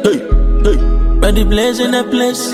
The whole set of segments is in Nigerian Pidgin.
hey, hey. Ready blaze in the place.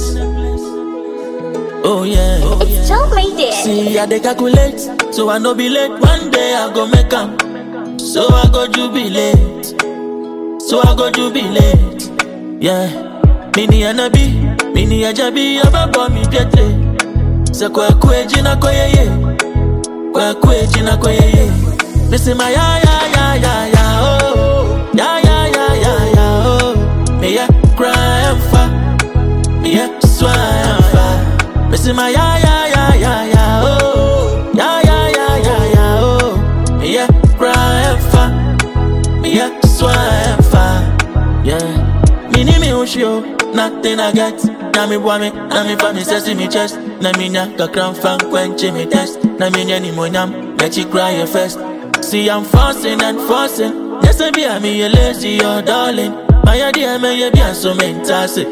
Oh yeah. It's Joe made it. See, I dey calculate, so I no be late. One day I go make am, so I go jubilate, so I go jubilate. Yeah, mini anabi, mini ajabi, ababo mi pietre. Se kwe kwe jina kwe ye ye, kwe kwe jina kwe ye ye. Missy my ya ya ya ya ya oh, ya ya ya ya ya oh. Me ya cry and fa, me ya swear and fa. Missy my ya ya ya ya ya oh, ya ya ya ya ya oh. Me ya cry and fa, me ya swear and fa. Yeah, me ni me ushio, nothing I get. Na me boy me, na me fa me sesi me chest. Na me nya kakran fan kwenche me test. Na me nya ni mo nyam, let you cry your first. See I'm forcing and forcing. Yes I be a me you lazy or darling. My idea me you be a so mentasi,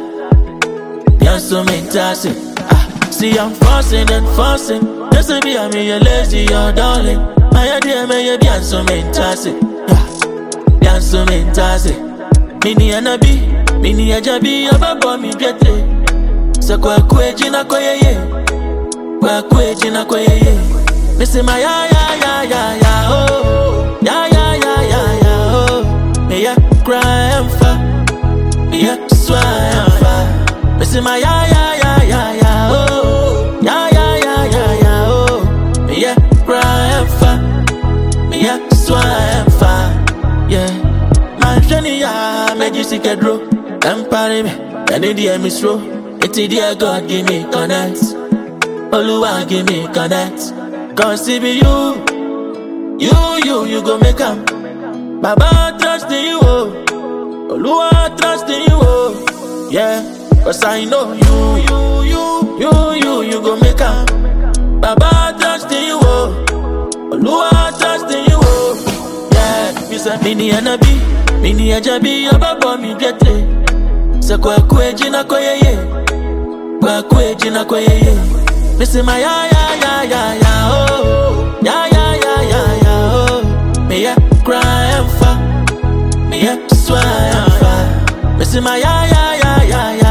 be a so mentasi. Ah, see I'm forcing and forcing. Yes I be a me you lazy or darling. My idea me you be a so mentasi, yeah, be a so mentasi. Mini anabi, mini ajabi, ababo mi pietre. Se kwe kwe jina kwe ye ye, kwe kwe jina kwe ye ye. Missy my ya ya ya ya ya oh, ya ya ya ya ya oh. Me ya cry and fa, me ya swear and fa. Missy my ya ya ya ya ya oh, ya ya ya ya ya oh. Me ya cry and fa, me ya swear and fa. Yeah. Manhwɛ ya mɛgye sika duro ɛmpare me ɛne deɛ mesuro enti deɛ god give me connect oluwa give me connect cause it be you you you you go make am baba trust in you oh oluwa trust in you oh yeah cause i know you you you you you you go make am baba trust in you oh oluwa trust in you oh yeah me say mini anabi mini ajabi ababo mi pietre se kwe kwe jina kwe ye ye kwe kwe jina kwe ye ye me say my ya ya ya ya ya oh ya ya ya ya ya oh me ya cry and fa me ya swear and fa me say my ya ya ya ya ya